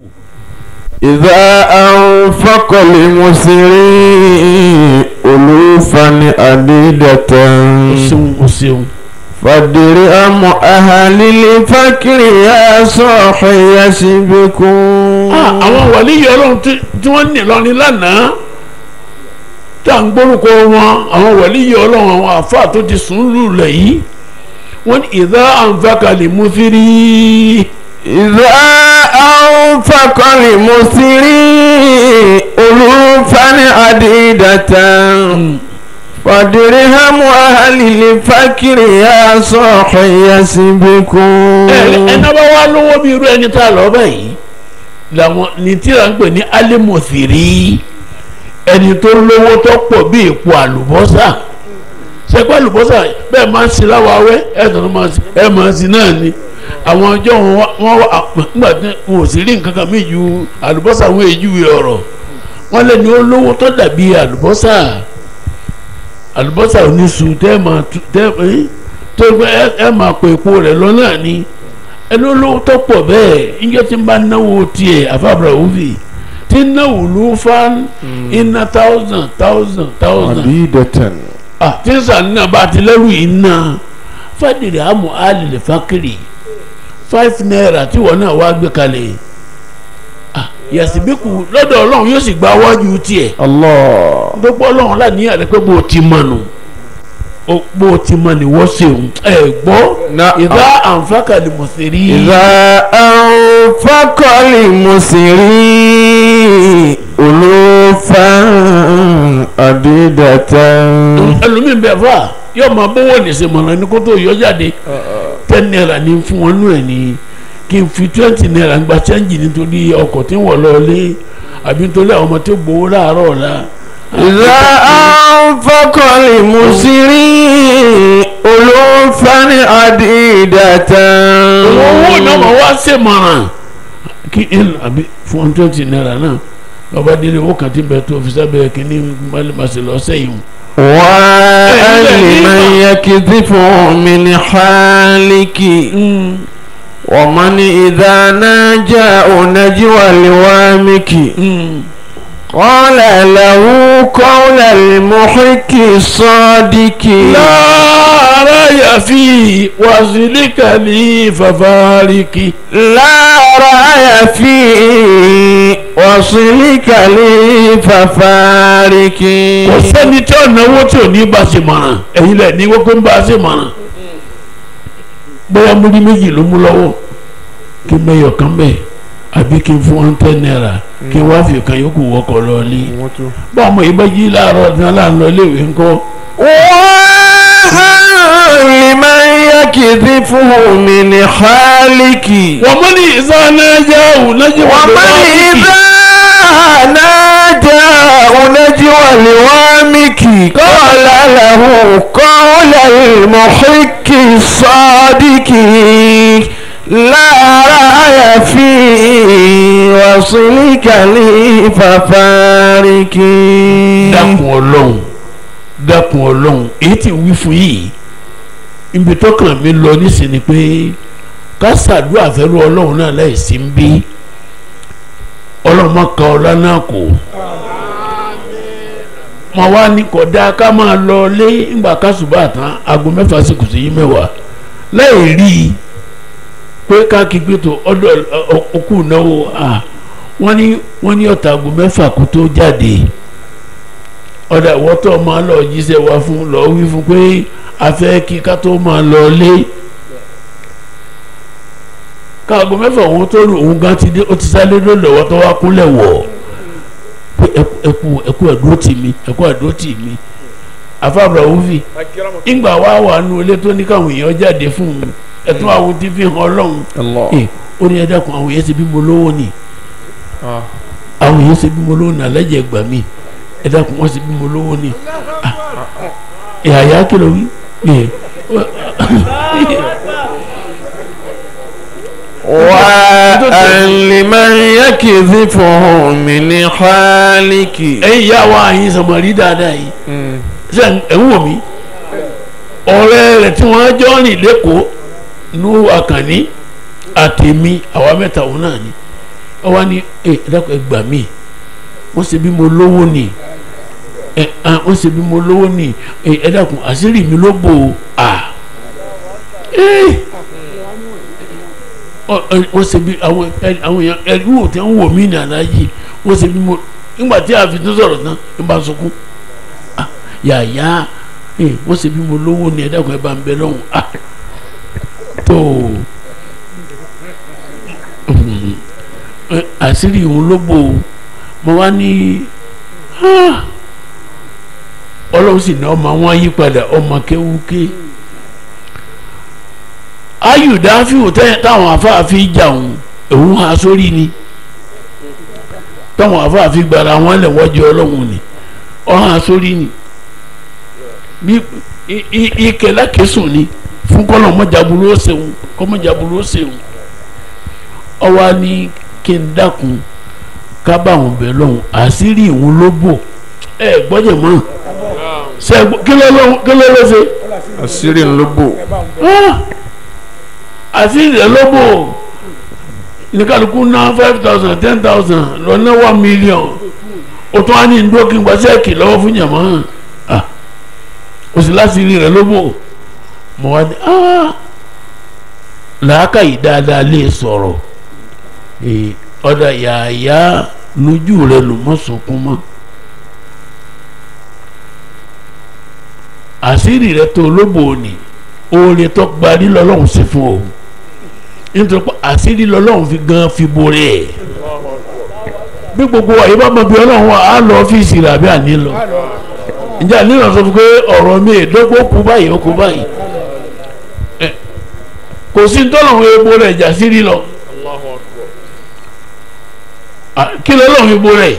إذا أنفق لمسرين ألوفا عديدة o ṣeun o ṣeun فدرهم أهل الفكر يا صاحي يسبكون Ah, àwọn wàlíyé ọlọ́run tí tí wọ́n ní lọ́ni lánàá tá à ń gbórúkọ wọn àwọn wàlíyé ọlọ́run àwọn àfáà tó ti sùn lulẹ̀ yìí wọ́n ní ìdá àǹfààkàlì mùsírí إذا أنفق لمسرين ألوفا عديدة فدرهم أهل الفكر يا صاحي يسبكون ẹni bá wá lówó bí irú ẹni tá a lọ báyìí làwọn ní tíra ń pè ní alimọ̀sírí ẹni tó lówó tó pọ̀ bí èpo àlùbọ́sà sẹ́pẹ́ àlùbọ́sà bẹ́ẹ̀ máa ń sin láwàáwẹ́ ẹ̀ tó máa ń sin ẹ̀ máa ń sin náà ni àwọn ọjọ́ wọn wá- wọ́n wà nígbà tí wọn ò sì rí nǹkan kan mí ju àlùbọ́sà wọn èyí ju ọ̀rọ̀ wọn lẹ́ni ó lówó tó dàbí àlùbọ́sà àlùbọ́sà oníṣu tẹ́ ẹ máa tu- tẹ́ ẹ tó gbé ẹ ẹ máa pè epo rẹ̀ lọ náà ni ẹni olówó tó pọ̀ bẹ́ẹ̀ níjẹ́ tí ń bá náwó tiẹ̀ àfàbàrà òfì tí ń náwó ló fa iná thousand thousand thousand عديدة ah tí ń sàn náà bá ti lẹ́rù yìí ná fàdìrì àmọ́ àlèlè fákìrì five naira tí wọ́n náà wá gbé kalẹ̀ ah yàtìbíkù lọ́dọ̀ ọlọ́run yóò sì gba wájú tiẹ̀ الله gbogbo ọlọ́run láníyàn rẹ pé bó o ti mọ̀ nù o- bó o ti mọ̀ ni wọ́n ṣe òun ẹ̀ gbọ́ نعم. ìdá àǹfààkàlì mọ̀sẹ̀rí إذا أنفق لمسرين ألوفا عديدة ẹlòmíín bẹ fà yóò máa bówó ní sèmọ̀nà ní kó tó yọ jáde ten naira ní fún wọn nù ẹ̀ ní kí n fi twenty naira gba change nítorí ọkọ̀ tí ń wọ̀ lọ́ọ́lé àbí nítorí àwọn ọmọ tó gbowó láàárọ̀ ọ̀la. إذا أنفق لمسرين ألوفا عديدة owó náà máa wá sèmọ̀nà kí n àbí fún one twenty naira náà lọ́ba délé owó kan tí ń bẹ tó fi sábẹ́ kínní mọ́lẹ́mọ́sẹ̀ lọ́sẹ̀ yìí. وأهل من يكذف من حالك ومن إذا ناجى نجوى لوامك قال له قول المحك الصادق láàárọ̀ yàfi wàsílíkà ní fàfárìkì. لا رأي فيه وصلك لي ففارك kò sẹ́ni tí ò náwó tí ò ní bá ṣe mọ̀ràn ẹ̀yin lẹ̀ ní wọ́n pé ń bá ṣe mọ̀ràn bóyá múlí méjì ló mú lọ́wọ́ kí n mẹ́yọ̀ kan bẹ́ẹ̀ àbí kí n fún wọn ten naira kí n wá fi kan yòókù wọkọ̀ lọ ní. bá ọmọ yìí bá jí láàárọ̀ tí wọ́n láàánú iléèwé ńkọ́ لمن يكذفه من حالك wọ́n mọ́ ní ìsáná yá òun lọ́jọ́ ومن إذا نادى نجوى لوامك قال له قول المحك الصادق لا رأي فيه وصلك لي ففارك dákun ọlọ́run dákun ọlọ́run èyí tí ń wí fún yìí ibi tọkàn mi lọ nísìnyí pé ká ṣàdúrà fẹ́rù ọlọ́run náà láì sí ń bí ọlọ́run má ka ọlá náà kò mọ wá ní kódà ká máa lọ lé ńgbà kásùbà tán aago mẹ́fà sí kùsù yìí mẹ́wàá láì rí i pé ká kígbe tó ọdọ òkú náwó wọ́n ní wọ́n ní ọ̀tá aago mẹ́fà kó tó jáde ọ̀dà wọ́tọ̀ máa lọ jíṣẹ́ wá fún lọ wí fún pé a fẹ́ kí ká tó máa lọ lé káàgó mẹ́fà òun tó rù òun gan ti dé ó ti sáré lọ́wọ́ tó wá kúnlẹ̀ wọ̀ pé ẹkú ẹkú ẹ̀dúró tì mí ẹkú ẹ̀dúró tì mí afábra òfì ìgbà wá wà nù ilé tó ní káwọn èèyàn jáde fún un ẹtún àwọn tí fi hàn ọlọ́run ẹ ó ní ẹ̀dá kan àwọn èèyàn ṣe bí mo lówó ni àwọn èèyàn ṣe bí mo lówó ni alẹ́jẹ̀ gbà mí ẹ dákun wọn sì bí mo lówó ni ẹ àyà kìlọ̀ wí ẹ. وأن يكذفه من حالك ẹ̀yin ìyá wa yín sọmọrí dáadáa yìí ṣe ẹ ń wò mí ọ̀rẹ́ rẹ̀ tí wọ́n jọ rìn lẹ́kọ̀ọ́ nù àkànní àtẹ̀mí àwa mẹ́ta òun náà ni ọ wá ní ẹ dákọ̀ ẹ gbà mí wọ́n ṣe bí mo lówó ni ẹ ẹ wọ́n ṣe bí mo lówó ni ẹ ẹ dákun àṣírí mi ló bò ó à ẹ ọ- ọ- wọ́n ṣe bí àwọn ẹ- àwọn èèyàn ẹ̀rú ò tẹ́ ń wò mí ní aláàjì wọ́n ṣe bí mo nígbà tí a fi tó sọ̀rọ̀ tán ń bá sunkún Ah, yàyà ẹ wọ́n ṣe bí mo lówó ni ẹ dákun ẹ bá ń bẹ lọ́hùn ah tó ẹ, àṣírí òun ló bò ó mo wá ní ah, ọlọ́run sì ní ọmọ wọn yí padà ọmọ kéwúké ayùdáfíù tẹ́- táwọn afáàfin jà òun òun ha sórí ni táwọn afáàfin gbara wọn lẹ̀ wọ́jọ́ ọlọ́run ni ọ̀hún ha sórí ni bí i- i- ike lákèsùn ni fún kọ́nà mọ́jàbúrú ó ṣeun kọ́mọ́jàbúrú ó ṣeun ọwọ́ ni kí n dákun ká bá àwọn bẹ̀ lọ́hùn àṣírí ìhun ló bò ẹ gbọ́dọ̀ mọ́ ṣe é gbọ́- kí ló ló kí ló ló ṣe àṣírí ń ló bò Ah! àṣírí rẹ̀ ló bò ní kálukú ná five thousand ten thousand lọ ná one million o tún á ní ndó kí n gba sẹ́ẹ̀kì lọ́wọ́ fún yàmọ́ ah o sì láṣírí rẹ̀ ló bò mo wá ní ah làákàyè dáadáa lè sọ̀rọ̀ ee ọ̀dà yàyà lójú rẹ̀ ló mọ̀ sunkún mọ́ àṣírí rẹ̀ tó lóbò ní oore tó gbarí lọ́lọ́run sí fún o nítorí pé àṣírí lọ́lọ́run fi gan fi borí ẹ̀ bí gbogbo wa yìí bá mọ bí ọlọ́run wa á lọ ọ́fíìsì rẹ̀ àbí àní lọ ǹjẹ́ àní lọ sọ fún pé ọ̀rọ̀ mi èdógó kú báyìí ó kú báyìí Ẹ, kò sí tọ́lọ́run epo rẹ̀ jà sírí lọ À, kí lọ́lọ́run epo rẹ̀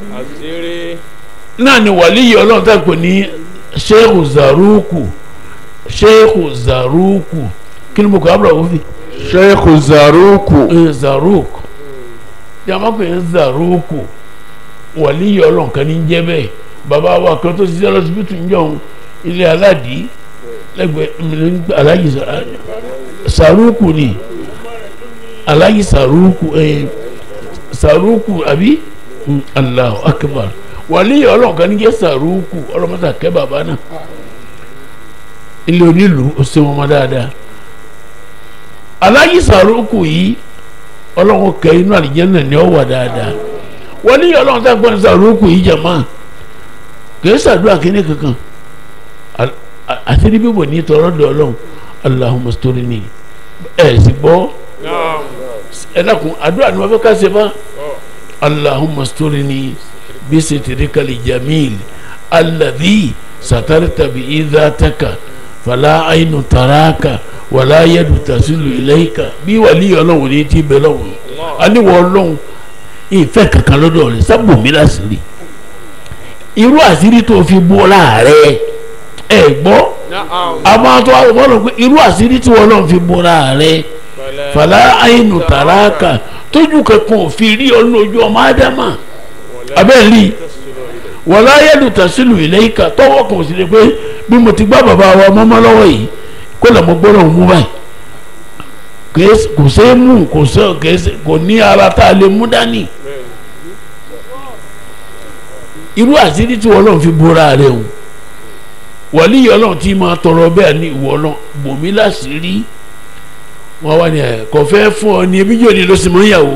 náà ni wàlíyé ọlọ́run tá a pè ní sheikh zaruku sheikh zaruku kí ni mo kọ́ abúlé òfin sheikh zaruku ẹ zaruku yàrá pé ń zaruku wàlíyé ọlọ́run kan ní jẹ́ bẹ́ẹ̀ bàbá wa kan tó ṣiṣẹ́ lọ́sibítù ń jọ ilé aládìí lẹ́gbẹ̀ẹ́ alájì saruku ni alájì saruku ẹ saruku àbí Mm, Allahu akbar wàlíyé ọlọ́run kan ní jẹ́ saruku ọlọ́mọta kẹ́ bàbá náà ilé onílùú ó ṣe wọn mọ́ dáadáa alájì saruku yìí ọlọ́run kẹ́ inú àlìjẹ́nà ni ó wà dáadáa wàlíyé ọlọ́run tá a gbọ́n saruku yìí jàmá kì í sàdúrà kíní kankan Al- a- àti ní bíbọ̀ ní tọrọ dọ̀ ọlọ́run Allahumma storini ẹ̀ sì gbọ́ ẹ dákun àdúrà ni wọ́n fẹ́ ká ṣe fún اللهم استرني بسترك الجميل الذي سترت به ذاتك فلا عين تراك ولا يد تصل إليك bí wàlí ọlọ́run ní ti bẹ lọ́wọ́ aníwọ̀ ọlọ́run ìfẹ́ kankan lọ́dọ̀ rẹ̀ sábò mí láṣìírí irú àṣírí tó fi bó láàrẹ̀ ẹ gbọ́ àmọ́ àtọ́ àwọn ọlọ́run pé irú àṣírí tí wọ́n lọ́n fi bó láàrẹ̀ fàlà àyínú tàràkà tójú kankan ò fi rí ọlọ́run ojú ọmọ ádámà abẹ́ẹ̀lì wọ̀lá ayélu tàṣílù ìlẹ́yìká tọ́wọ́ kan sì lè pé bí mo ti gbá bàbá wa mọ́mọ́ lọ́wọ́ yìí kó lè mọ gbọ́dọ̀ mú báyìí Kèé- kò ṣeé mú kò ṣe kèé ṣe- kò ní ara tá a lè mú dání irú àṣírí tí wọ́n lọ́n fi bóra rẹ̀ o wàlíyé ọlọ́run tí máa tọrọ bẹ́ẹ̀ ní ìwọ ọlọ́run bòmí láṣìírí wọn wá ní ẹ kò fẹ́ fún ọ ní ebi yóò ní ló sì mọ ìyàwó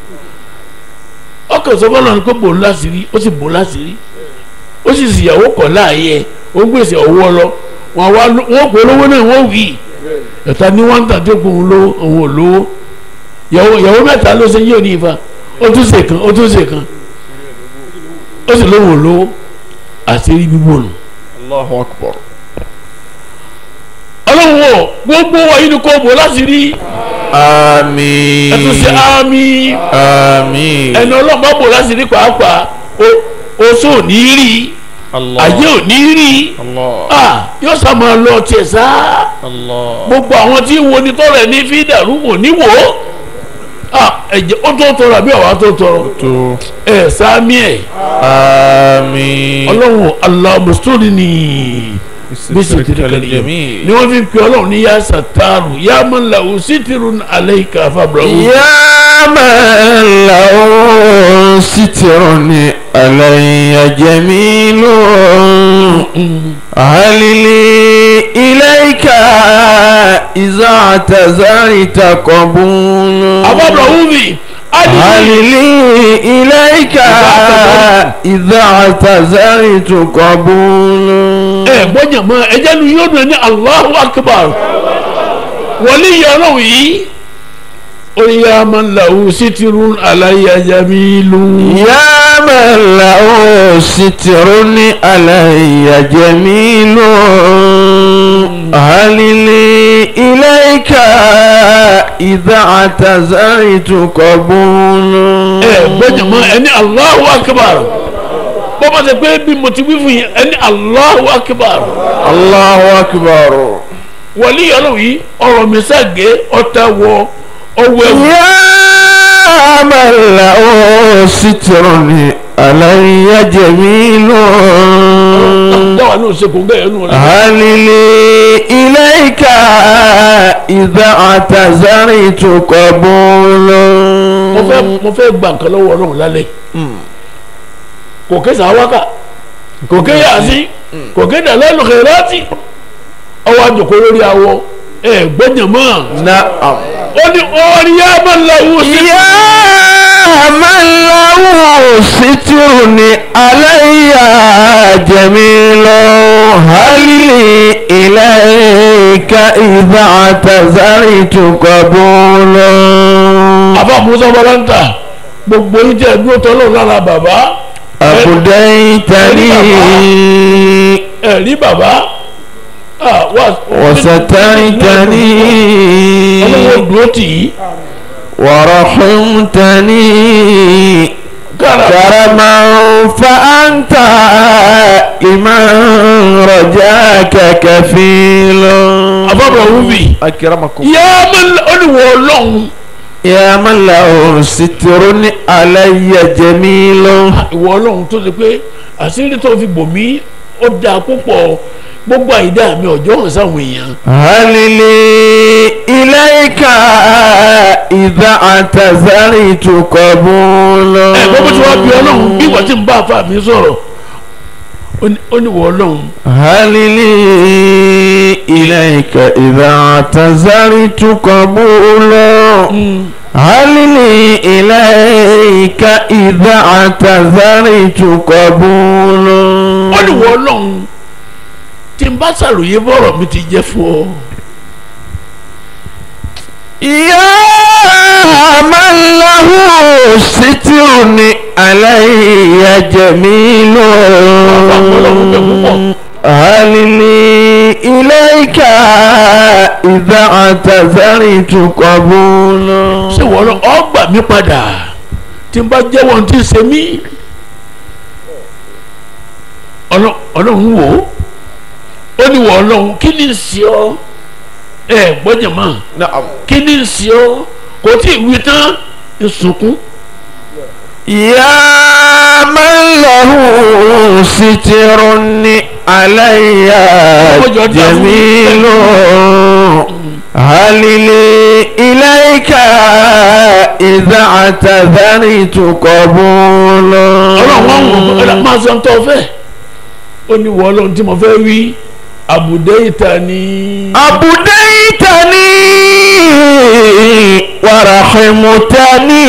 ọkọ̀ sọ fọlọ́run pé bò ń láṣìírí ó sì bò ń láṣìírí ó sì sì ìyàwó kọ̀ láàyè ẹ ó ń gbèsè ọwọ́ lọ wọn wá wọn kò lówó náà wọn wì í ẹ̀ta ní wọ́n ń tà tó kún un lówó òun ò lówó ìyàwó ìyàwó mẹ́ta ló ṣe yóò ní ifá ó tún ṣe kan ó tún ṣe kan ó sì lóun ò lówó àṣírí bíbò nù. allahu akbar ọlọ́run wọ̀ gbogbo wa yìí ni kò bò láṣìírí àmín ẹ tún ṣe àmín. àmín ẹni ọlọ́run bá bò láti rí pàápàá o- oṣù ò ní rí allah ayé ò ní rí allah ah, yóò sá máa lọ tiẹ̀ sá allah gbogbo àwọn tí wo ni tọrọ ẹ ní fi dàrú wò ní wò ó ah, ẹ̀jẹ̀ ó tó tọrọ àbí àwa tó tọrọ tó ẹ sáàmì ẹ àmín ọlọ́run alámùsùlùmí بسترك الجميل ni wọ́n fi pe ọlọ́run ní yá sàtàrù yá man lahu sitrun alayka fablahu. يا من له ستر علي جميل هل لي إليك إذا اعتذرت قبول abábọ̀lọ́hún mi هل adìyẹ لي إليك إذا اعتذرت قبول ẹ gbọ́dọ̀ mọ ẹjẹ́ nu yóò dùn ní Allahu Akbar wọlé yẹ ọlọ́run yìí ó yá man lahu sitrun alayya jamilun. يا من له ستر علي جميل هل لي إليك إذا اعتذرت قبول ẹ gbọ́dọ̀ mọ ẹni Allahu Akbar bọ́bá ṣe pé bí mo ti wí fún yín ẹni Allahu Akbar الله أكبر wọlé yẹ ọlọ́run yìí ọ̀rọ̀ mi sàgé ọ̀tá wọ ọwọ́ ẹ̀wù. يا من له ستر علي جميل dáwà náà ṣe kò ń gẹ̀yẹ́ nù rẹ̀. هل لي إليك إذا اعتذرت قبول mo fẹ́ mo fẹ́ gba nǹkan lọ́wọ́ ọlọ́run lálẹ́ kò ké sàwákà kò ké yàtí kò ké dàlẹ́ lùkẹ́rẹ́tì ọwọ́ àjòkó lórí awọ ẹ gbọ́dọ̀ mọ́ نعم ó ní ọ̀rí yá máa ń lọ́wọ́ sí. يا من له ستر علي جميل هل لي إليك إذا اعتذرت قبول àbá musa balanta gbogbo yín jẹ́ dúró tọ́lọ́ lára bàbá أبديتني ẹ̀rí bàbá ah, wá- وسترتني ọlọ́wọ́ dúró tì í ورحمتني kára كرما فأنت لمن رجاك كفيل àbábọ̀ wúbi أكرمكم yá máa ń olùwọ̀ ọlọ́run يا من له ستر علي جميل ìwọ ọlọ́run tó ṣe pé àṣírí tó fi bò mí ó dáa púpọ̀ gbogbo àìdá mi ọjọ́ hàn sáwọn èèyàn هل لي إليك إذا اعتذرت قبول ẹ gbogbo tí wàá bí ọlọ́run bí ìwà tí ń bá àfa mi sọ̀rọ̀ ó ní- ó ní ìwọ ọlọ́run هل لي إليك إذا اعتذرت قبول هل لي إليك إذا اعتذرت قبول ó ní ìwọ ọlọ́run tí n bá ṣàròyé bọ́rọ̀ mi ti jẹ́ fún ọ يا من له ستر علي جميل هل لي إليك إذا اعتذرت قبول ṣé ìwọ ọlọ́run ọ gbà mí padà tí n bá jẹ́wọ́ ohun tí ń ṣe mí Ọlọ́- ọlọ́run wò ó ó ní ìwọ ọlọ́run kí ni ń ṣe ọ ẹ gbọ́dọ̀ mọ́ نعم kí ni ń ṣe ọ kò tí ì wí tán ń sunkún. يا من له ستر علي جميل هل لي إليك إذا اعتذرت قبول ọlọ́run wá wọ̀ ọ́ máa sọ tó fẹ́ ó ní wọ́ ọlọ́run tí mo fẹ́ wí àbùdé ìta ni. أبديتني ورحمتني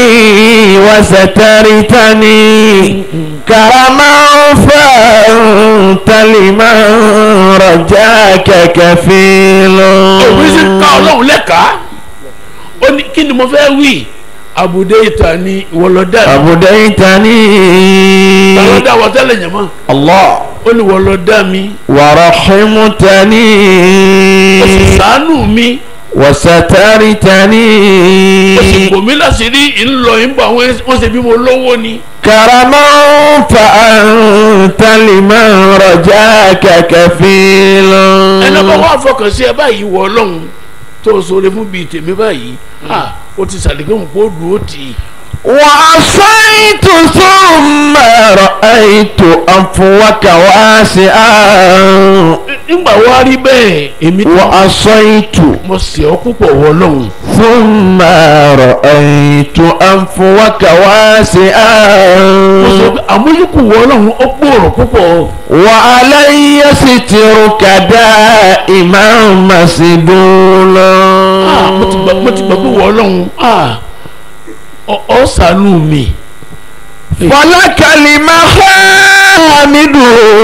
وسترتني كرما فأنت لمن رجاك كفيل òbí sì ká ọlọ́run lẹ́ka ó ní kí ni mo fẹ́ wí àbùdé ìta ni ìwọlọ́dà mi أبديتني ìwọlọ́dà wọ tẹ́lẹ̀ yẹn mọ́ الله ó ní ìwọlọ́dà mi ورحمتني ó sì ṣàánú mi وسترتني ó sì bò mí láṣìírí ńlọ ìbò àwọn wọ́n ṣe bí mo lówó ni كرما فأنت لمن رجاك كفيل ẹnì kan wá fọkàn sí ẹ báyìí wọ ọlọ́run tó o sọ̀rọ̀ fún bíi tèmi báyìí ah ó ti sàlẹ̀kẹ́ òun kó dùn ó tì í. وعصيت ثم رأيت أفوك واسعا nígbà wá rí bẹ́ẹ̀ èmi tí وعصيت mo sì ọ́ púpọ̀ wọ lọ́hùn ثم رأيت أفوك mo sọ واسعا pé àmójúkù wọ lọ́hùn ó gbòòrò púpọ̀ وعلي سترك دائما مسدولا Ah, mo ti gbà mo ti gbà pé wọ lọ́hùn ah, ọ ọ ṣàánú mi فلك المحامد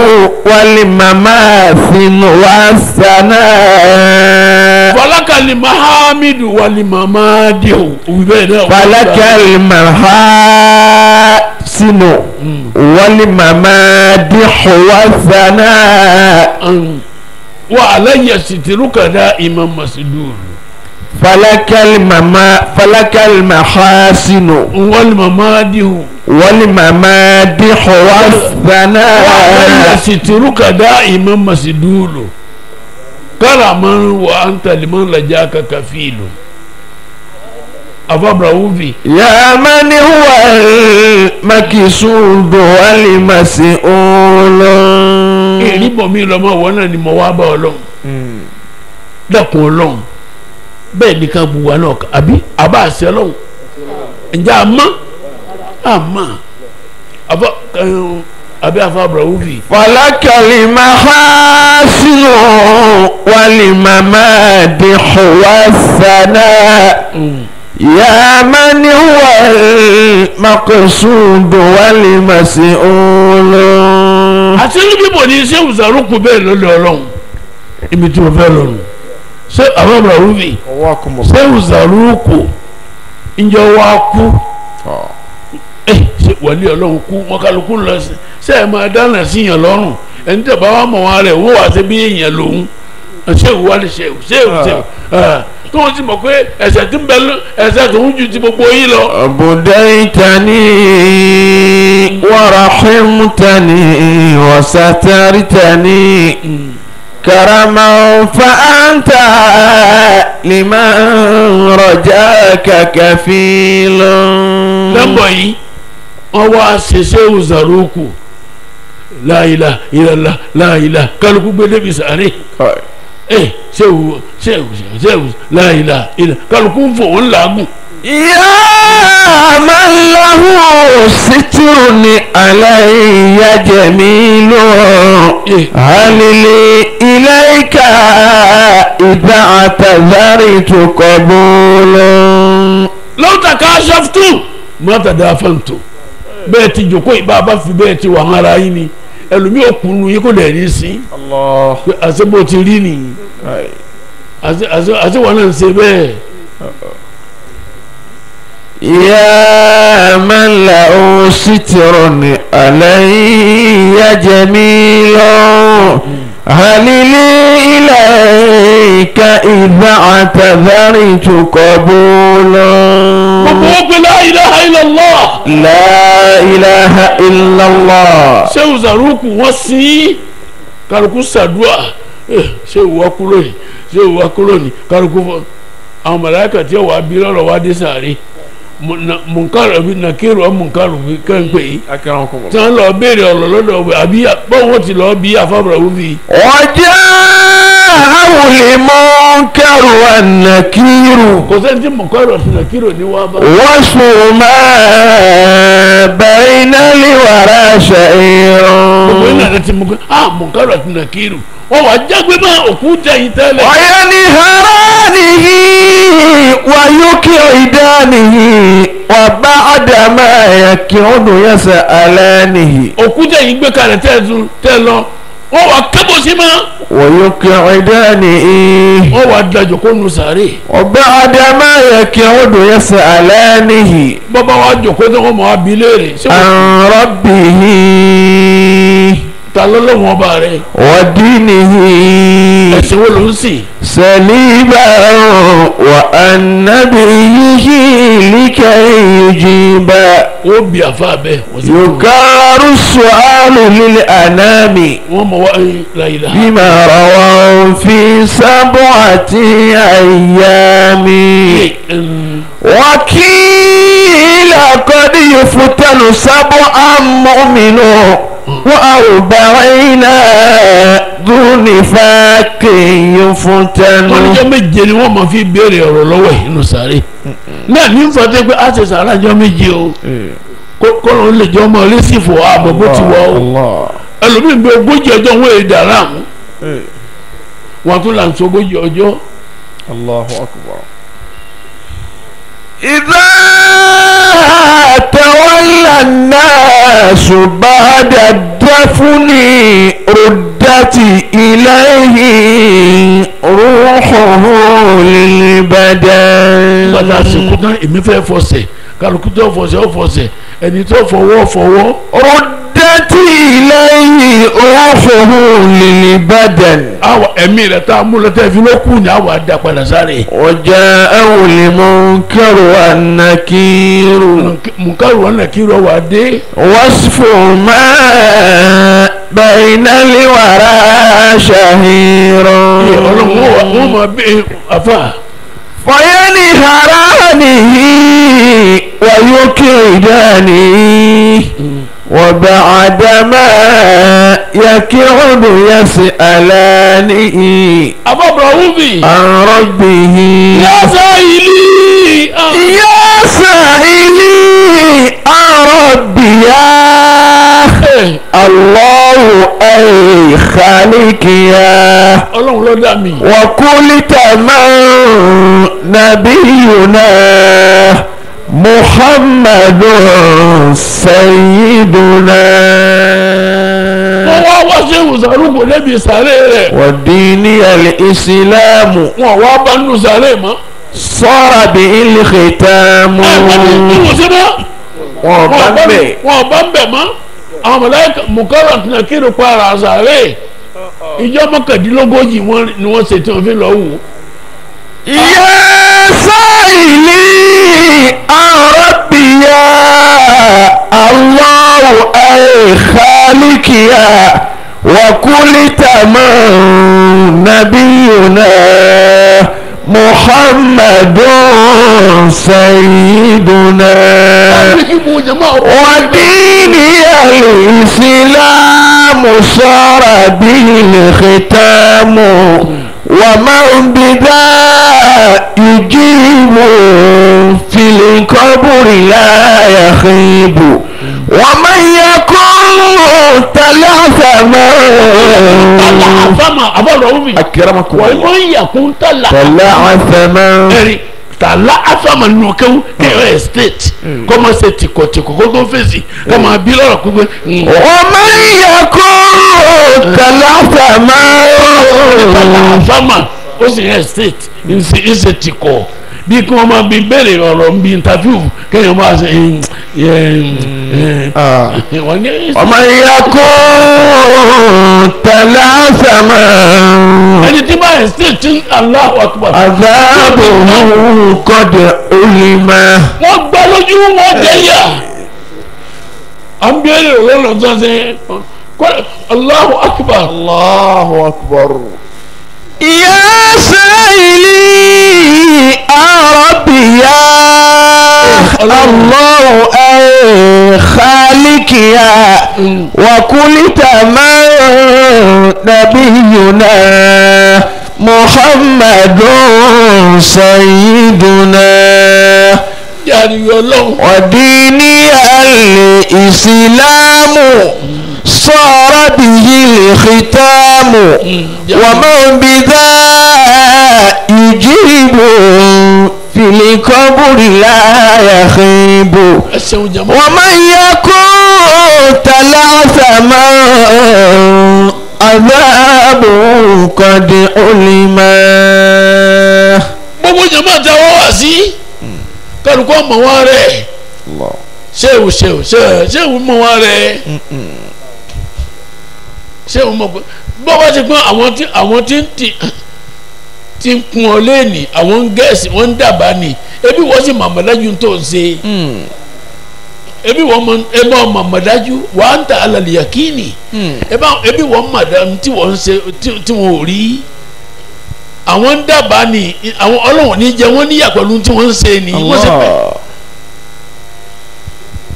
والمماثل والثناء falakali mahamidu wali mamadi o òbí bẹ́ẹ̀ náà فلك المحاسن والممادح والثناء wa alayya sitiruka da imam masidul فلك المما فلك المحاسن wali mamadi o والممادح wa alayya والثناء sitiruka da imam masidul karaman wa anta liman lajaka kafilu afa brahuvi يا من هو المكسود والمسؤول èyí bọ̀ mí lọ́mọ wọn náà ni mo wá bá ọlọ́run dẹ́kun ọlọ́run bẹ́ẹ̀ ni ká bu wa náà kà- àbí àbá àṣẹ ọlọ́run ǹjẹ́ àmọ́ àmọ́ àbá ẹ̀hún, àbí àfa brahuvi فلك المحاسن والممادح والثناء يا من هو المقصود والمسؤول àti ní bíbọ̀ ní ṣé ìwùsàrúkú bẹ́ẹ̀ lọ́lẹ̀ ọlọ́run ibi tí mo fẹ́ lọ́nu ṣé àfa brahuvi ṣé ìwùsàrúkú ǹjẹ́ wàá kú ẹ ṣe wàlí ọlọ́run kú wọn kálukú lọ sí ṣe ẹ máa dáná sí yàn lọ́rùn ẹni tẹ̀ bá wà mọ̀ wọn rẹ̀ wọ́n wà sí bí èèyàn lòun ṣé ìwú wálé ṣe ìwú ṣé ìwú ṣe ìwú tó wọ́n ti mọ̀ pé ẹ̀ṣẹ̀ tí ń bẹ lọ ẹ̀ṣẹ̀ tó ń ju ti gbogbo yín lọ. بديتني ورحمتني وسترتني كرما فأنت لمن رجاك كفيل lẹ́mbọ̀ yìí wọ́n wá ṣe ṣéwù zaruku láìla ìlàlá láìla kálukú gbé débi sàárè ẹ ṣéwù ṣéwù ṣéwù láìla ìlà kálukú ń fò ń làágùn. يا من له ستر علي جميل هل لي إليك إذا اعتذرت قبول lọ́wọ́ta ká ṣàfùtù mọ́tà dá fẹ́ǹtò bẹ́ẹ̀ ti jòkó ìbá bá fi bẹ́ẹ̀ ti wà ara yín ni ẹlòmíì òkùnrin yín kò dẹ̀ ní sí الله pé àṣẹ bó ti rí nìyí àṣẹ àṣẹ àṣẹ wọn náà ń ṣe bẹ́ẹ̀ يا من له ستر علي جميل هل لي إليك إذا اعتذرت قبول gbogbo ó pe la ilaha illallah لا إله إلا الله ṣéwù zaruku wọ́n sí kálukú sàdúà Eh, ṣéwù wá kúrò ní ṣéwù wá kúrò ní kálukú fọ àwọn màláíkà tí wàá bí lọ́rọ̀ wá dé sàárè munkaru bí nàkírù ọ munkaru bí kẹ́ńpẹ́ yìí أكرمكم tí wọ́n lọ béèrè ọ̀rọ̀ lọ́dọ̀ ọ̀bẹ àbí bọ́wọ́ ti lọ bí afábọ̀rọ̀ wúfi. وجاءه المنكر والنكير kò sẹ́ni tí munkaru àti nàkírù ní wá bá. وصف ما بين الورى شعير gbogbo iná rẹ ti mú kí ah munkaru àti nàkírù wọ́n wá jágbe mọ́ òkú jẹ́yìn tẹ́lẹ̀. وينهرانه ويكعدانه وبعد ما يكعد يسألانه òkú jẹ́yìn gbé kalẹ̀ tẹ́ẹ̀tún tẹ́ lọ wọ́n wá kẹ́bọ̀ sí mọ́. ويكعدانه wọ́n wá dájọ́ kó nu sàárè. وبعد ما يكعد يسألانه bọ́bá wa jòkó tó wọ́n mọ̀ wá bí léèrè. ṣé wọ́n عن ربه ta lọ́lọ́wọ́n ọba rẹ̀ ودينه ẹ̀sìn wo ló ń sìn. سليبا وأن نبيه لكي يجيبا wọ́n bí àfa bẹ́ẹ̀ wọ́n sì fún un. يكرر السؤال للأنام wọ́n mọ̀ wá láyìlá. بما رووا في سبعة أيام وكيل قد قد يفتن سبعا مؤمن وأربعين ذو نفاق يفتن wọ́n níjọ́ méje ni wọ́n máa fi béèrè ọ̀rọ̀ lọ́wọ́ ẹ̀ nínú sáré náà ní nfọ̀tẹ́ pé a ṣe sàrà jọ méje o kọ́lọ́ ń lè jọ ọmọ lẹ́sìfò ààbò bó ti wọ̀ ọ́ ẹlòmíín bí ogójì ọjọ́ wọn èdè aráàmù wọn tún là ń sọ ogójì ọjọ́ الله أكبر إذا تولى الناس بعد الدفن ردت إليه روحه للبدن gbàdá àsìkò náà èmi fẹ́ fọsẹ̀ kálukú tó fọsẹ̀ ó fọsẹ̀ ẹni tó fọwọ́ fọwọ́ ردت إليه روحه للبدن àwa ẹ̀mí rẹ̀ tá a mú lọ́tẹ́ fi ló kù ní àwa dá padà sáré. وجاءه المنكر والنكير mùkárù wọn nà kí ló wà dé. وصف ما بين الورى شهير ọlọ́run wọn wà- wọn máa bẹ afa. فينهرانه ويكيدانه وبعدما يكعد يسألانه abọ́bọ̀rọ̀ wúbi. عن ربه yasa ìlí. يا سائلي عن ربي يا الله أي خالق يا ọlọ́run ló dá mi. وكل تمام نبينا محمد سيدنا wọ́n wá wá ṣé ìwòsàrúgbò débi sàré rẹ̀. ودين الإسلام wọ́n wá bá nínú sàré mọ́. صار به الختام ẹ gbọ́dọ̀ ní ìwòsàn mọ́. wọ́n bá وبمبه wọ́n bá ń bẹ̀ mọ́. àwọn mọ̀láyìká mùkárù àti nàkírù para sàré. ìjọ mọ́kàndínlógójì wọn ni wọ́n ṣe tí wọ́n fi lọ wò. يا سائلي عن ربي يا الله أي خالق يا وكل تمام نبينا محمد سيدنا ibu jama o. ودين الإسلام صار به الختام ومن بذا يجيب في القبر لا يخيب ومن يكون تلعثما tala afama abọ́dọ̀ wúbi. أكرمكم wọ́n الله ń yàkún tala. تلعثما ẹ̀rí tala afama nù kẹ́wọ́ kẹ́wọ́ estate kọ́mọ ṣe tìkọ̀tìkọ̀ kó tó fèsì kọ́mọ bí lọ́rọ̀ pípé. ومن يكون تلعثما tala afama ó sì yẹ estate ń ṣe tìkọ̀ bí kí wọ́n máa bí béèrè ọ̀rọ̀ ń bí interview kéèyàn máa ṣe wọ́n ní. ومن يكون تلعثما ẹni tí bá estate ti Allahu Akbar. عذابه قد علم wọ́n gbá lójú wọn jẹ́yà. à ń béèrè ọ̀rọ̀ lọ́sọ̀ ṣe kọ́ Allahu Akbar. الله أكبر يا سائلي عن ربي يا الله أي خالق يا وكل تمام نبينا محمد سيدنا yàrá ọlọ́run. وديني الإسلام صار به الختام ومن بذا يجيب في القبر لا يخيب ẹ ṣeun jama. ومن يكون تلعثما عذاب قد علم gbogbo jama ta wọ́n wá sí kálukọ́ mọ̀ wọ́n rẹ̀ الله ṣéwù ṣéwù ṣéwù ṣéwù mọ̀ wọ́n rẹ̀ ṣéwù mọ̀ pé bọ́ bá ti pọ́n àwọn tí àwọn tí ń ti ti ń kun ọ léènì àwọn ń gẹ̀ẹ́sì wọ́n ń dàbà ní ebi wọ́n sì màmàdájú tó ń ṣe ebi wọ́n mọ ebi wọ́n màmàdájú wà á ń ta alàlẹ́ yàkínì ebi wọ́n màdàm tí wọ́n ń ṣe tí- tí wọ́n ò rí àwọn ń dàbà ní àwọn ọlọ́wọ̀n ní jẹ wọ́n níyà pẹ̀lú tí wọ́n ń ṣe ni wọ́n sì pẹ̀.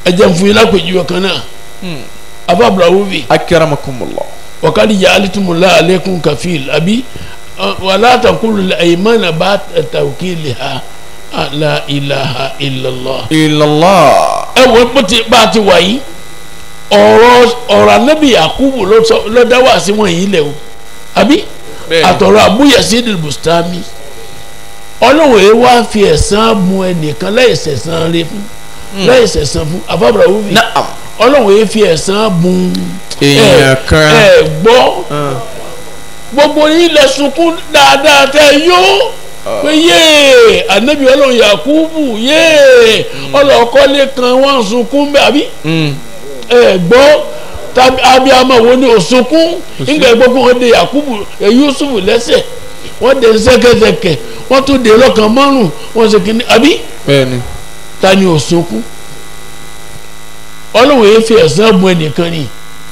ẹ jẹ́ n fún yín lápèjúwe kan náà afábùlà wúbi akramakumullah wakadi ja'altumullah alaykum kafil abi wala taqulu al-aymana ba tawkiliha la ilaha illallah. illallah ẹ wo bó ti bá a ti wà yìí ọ̀rọ̀ ọ̀rọ̀ anabi yakubu ló sọ ló dá wá sí wọn yìí lẹ̀ o àbí Bẹ́ẹ̀ni. àtọ̀rọ̀ abúyẹ̀sí bustami ọlọ́run yìí wá fi ẹ̀san mu ẹnìkan láìsẹ̀ san rẹ fún láìsẹ̀ san fún afábàrà wúbi na'am ọlọ́run yìí fi ẹ̀san bu Èèyàn kan. ẹ gbọ́ gbogbo yín lẹ sunkún dáadáa tẹ yó pé yéè anabi ọlọ́run yakubu yéè ọlọ́kọ́lé kan wọ́n sunkún bẹ́ẹ̀ àbí ẹ gbọ́ tàbí abiyamọ wo ni òsunkún nígbà gbogbo wọn de yakubu ẹ yusufu lẹ́sẹ̀ wọ́n de sẹ́kẹsẹkẹ wọ́n tún de lọ́kàn márùn wọ́n ṣe kínní àbí bẹ́ẹ̀ni ta ni òsunkún ọlọ́run yìí fi ẹ̀san bu ẹnìkan ni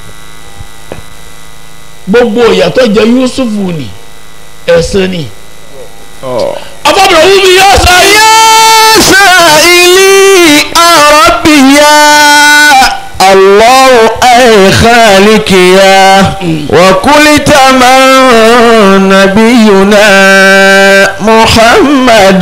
gbogbo ìyàtọ̀ jẹ yusufu ni ẹ̀san ni afọ́bìnrin wúmi yá sáyé. يا سائلي ربي يا الله أي خالق يا وكل تمام نبينا محمد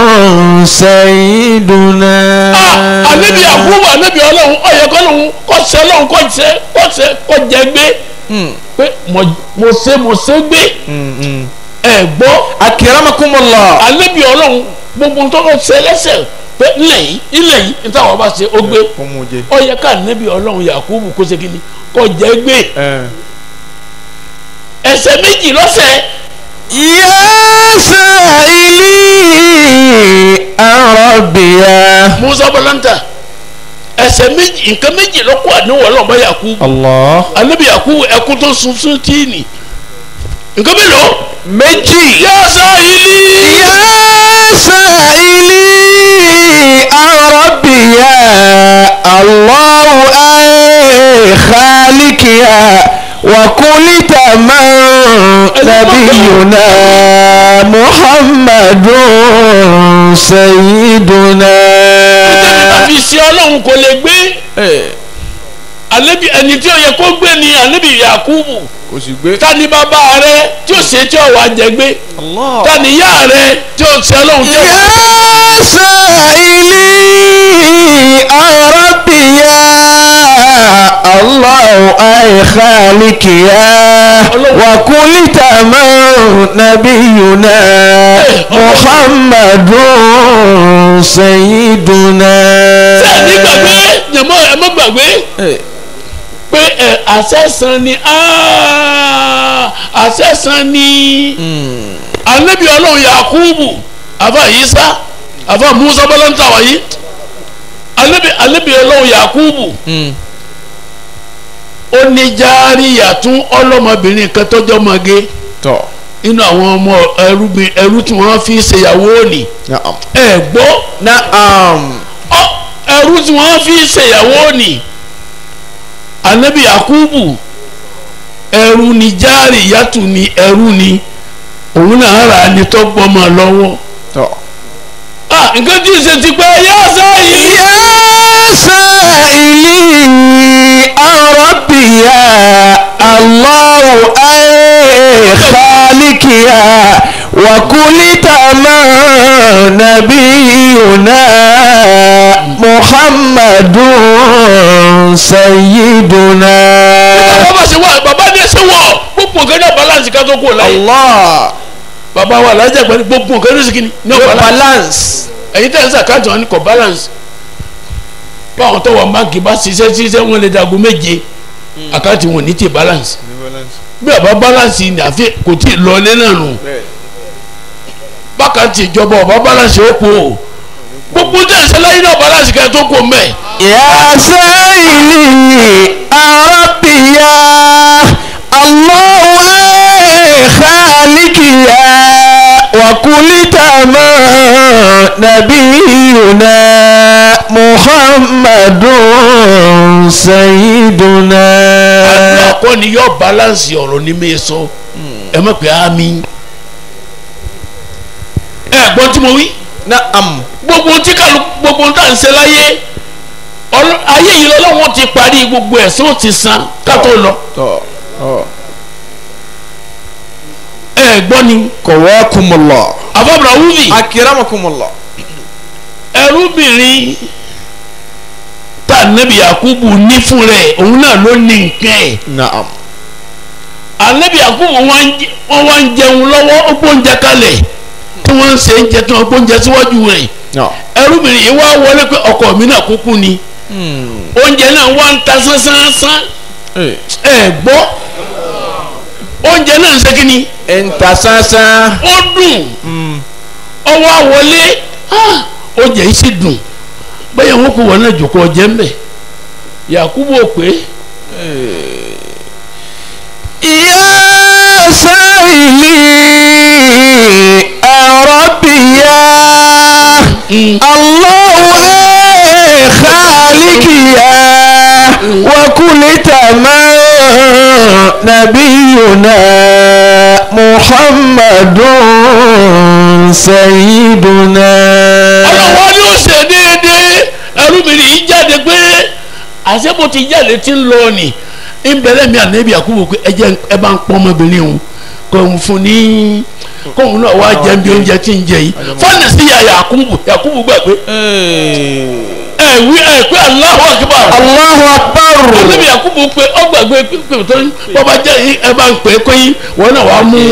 سيدنا Ah, anabi yakubu anabi ọlọ́run ọyẹ kọlọrun kọsẹ ọlọ́run kọsẹ kọsẹ kọjẹgbé pé mo mo ṣe mo ṣe gbé ẹ gbọ́ أكرمكم الله anabi ọlọ́run gbogbo ntọ́kọ ṣe lẹ́sẹ̀ pé ilẹ̀ yìí ilẹ̀ yìí nítawọn bá ṣe ó gbé ọyẹ ká anabi ọlọ́run yakubu kó ṣe kíni kọjẹgbé ẹsẹ̀ méjì lọ́sẹ̀ يا سائلي ربي يا musa bọlanta ẹsẹ̀ méjì nǹkan méjì lọ́kọ̀ àníwọ̀ ọlọ́mọ yakubu الله anabi yakubu ẹkún tó sunsun tíìnì nǹkan mélòó. méjì. yá sáyìlì. يا سائلي ربي يا الله أي خالق يا وكل تمام نبينا محمد سيدنا àfi sí ọlọ́run kò lè gbé alebi ẹni tí ó yẹ kó gbé ni alebi yakubu kò sì gbé. ta ni bàbá rẹ tí ó ṣe tí ó wà jẹ gbé Allah. ta ni ìyá rẹ tí ó ṣe ọlọ́run tí ó wà jẹ gbé. يا سائلي ربي يا الله أي خالق يا وكل تمام نبينا محمد سيدنا sẹ́ẹ̀ni gbàgbé jẹ̀mọ́ ẹ má gbàgbé pé ẹ àṣẹ̀sán ni áá, àṣẹ̀sán ni alebi ọlọ́run yakubu àfa yisa àfa musa bọ́lántà wáyé alebi alebi ọlọ́run yakubu ó ní járíyàtún ọlọ́mọbìnrin kan tọ́jọ́ mọ́gé tọ́ inú àwọn ọmọ ẹrúgbìn ẹrú tí wọ́n fi ṣèyàwó òní naam ẹ gbọ́ naam ọ ẹrú tí wọ́n fi ṣèyàwó òní anabi yakubu ẹrú ni járíyàtún ni ẹrú ni òun náà rà á ní tọ́gbọ́mọ lọ́wọ́ tọ́. ah nǹkan tí ì ṣe ti pẹ́ yá sáyé. يا سائلي ربي يا الله أي خالق يا وكل تمام نبينا محمد سيدنا bàbá bá ṣe wá bàbá ní ẹsẹ̀ wọ̀ gbogbo nǹkan náà balance ká tó kú láyé. الله bàbá wa alájà gbani gbogbo nǹkan ní sìkìní ní your balance. balance ẹ̀yin tẹ̀ ń sàkáàtì wọn ni kò balance. báwọn tó wà báńkì bá ṣiṣẹ́ ṣiṣẹ́ wọn lè dago méje àkáàtì wọn ní ti balance. bí bàbá balance ni àfi kò tí ì lọlé náà nù. bákàtì ìjọba ọba balance ó kú o. gbogbo tẹ̀ ń sẹ́láyìn náà balance kẹ́ tó kú mẹ́. يا سيدي ربي يا الله أي خالق يا وكل تمام نبينا محمد سيدنا àdúrà kọ́ ni yóò balance ọ̀rọ̀ ní mi sọ ẹ má pè á mi. ẹ gbọ́n tí mo wí نعم gbogbo tí kàlù gbogbo tá à ń ṣe láyé Ọlọ́- ayé yìí lọ́wọ́ ti parí gbogbo ẹ̀sán ó ti san ká tó lọ tọ́ ọ. ẹ gbọ́ ni kọ̀wákùmọ̀lọ̀. àbábọ̀rọ̀ wúlì akiramakumọ̀lọ̀. ẹrúbìnrin tá nẹ́bí Yakubu ní fún rẹ̀ òun náà ló ní nǹkan ẹ̀ naam. anabi Yakubu wọn wá ń jẹun lọ́wọ́ ó gbóúnjẹ kalẹ̀ tí wọ́n ń ṣe ń jẹ tí wọ́n gbóúnjẹ síwájú rẹ̀ naam. ẹrúbìnrin yìí wá wọlé pé ọkọ mi náà kúkú ni oúnjẹ náà wá ń ta sánsánsánsán ẹ gbọ́ oúnjẹ náà ń ṣe kí ni ẹ̀ǹtà sánsán. ó dùn ọwọ́ àwọlé ah, oúnjẹ yìí sì dùn bẹ́ẹ̀ wọ́n kó wọn náà jòkó ọjẹ́ ń bẹ̀ Yakubu ò pé يا سائلي ربي يا الله أي خالق يا وكل تمام نبينا محمد سيدنا ọlọ́wọ́ ni ó ṣe déédéé ẹrúbìnrin yìí jáde pé àṣẹ bó ti jáde ti ń lọ ni ìbẹ̀rẹ̀ mi ànábì Yakubu pé ẹ jẹ́ ẹ bá ń pọ́n ọmọbìnrin òun kò ń fún ní kóun náà wá jẹun bí oúnjẹ tí ń jẹ yìí fọ́nà sí ya Yakubu Yakubu gbà pé ẹ wí ẹ pé Allahu Akbar الله أكبر ànábì Yakubu pé ọ gbàgbé pé tó bọ́ba jẹ́ yìí ẹ bá ń pè é kóyún wọn náà wàá mú